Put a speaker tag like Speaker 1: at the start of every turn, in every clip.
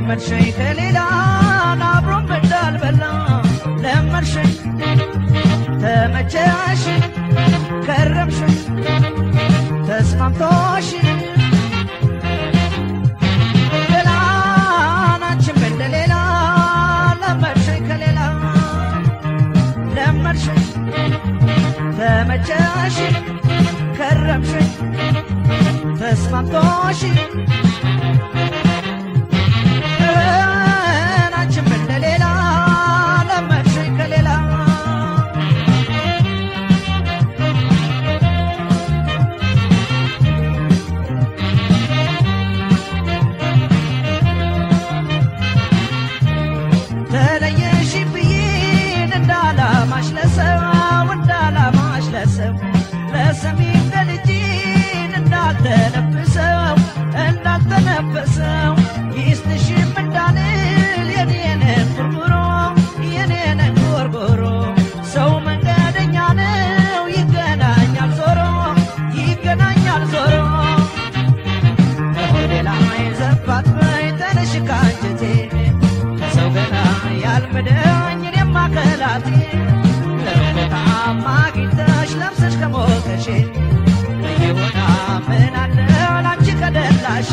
Speaker 1: ለመድሸኝ ከሌላ አብሮም እንዳልበላ ለመድሸኝ ተመቸሽ ከረምሽ ተስማምቶሽ ገላናችን እንደሌላ ለመድሸኝ ከሌላ ለመድሸኝ ተመቸሽ ከረምሽ ተስማምቶሽ ናችን እንደሌላ ለመድሸኝ ከሌላ ተለየሽ ብዬን እንዳላማሽ ለሰው እንዳላማሽ ለሰው ለሰሚ እንደልጅን እንዳልተነፍሰው እንዳልተነፈሰው ይስጥሽም እንዳልል የኔንን ጉርጉሮ የኔንን ጎርጎሮ ሰው መንገደኛ ነው ይገናኛል ዞሮ ይገናኛል ዞሮ ከሆዴ ላይ ዘባት በይ ተነሽ ካንጀቴ ከሰው ገና ያልምደኝ እኔማ ከላቴ ለቦታማ አግኝተሽ ለብሰሽ ከሞቀሽ ይሁና ምን አለ ላንቺ ከደላሽ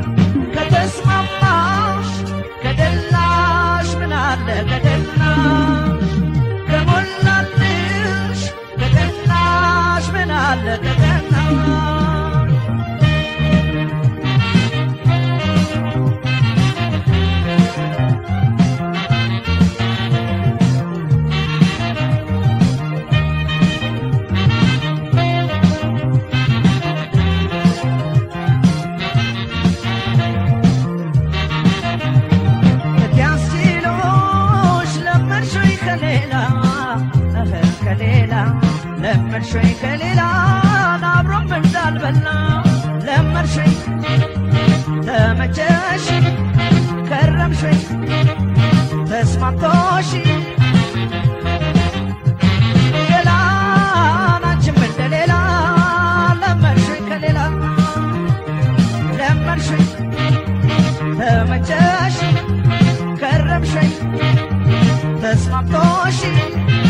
Speaker 1: ከተስማማሽ ከደላሽ ምን አለ ከደላሽ ከሞላልሽ ከደላሽ ምን አለ ከደላሽ ያስችሎሽ ለመድሾኝ ከሌላ እህ ከሌላ ለመድሾኝ ከሌላ አብሮም እንዳልበላ ለመድሾኝ ተመቸሽ ከረምሾኝ ተስማምቶሽ ገላናችን እንደሌላ ለመድሾኝ ከሌላ ለመድሾኝ ተመቸሽ ከረምሸኝ ተስማምቶሽ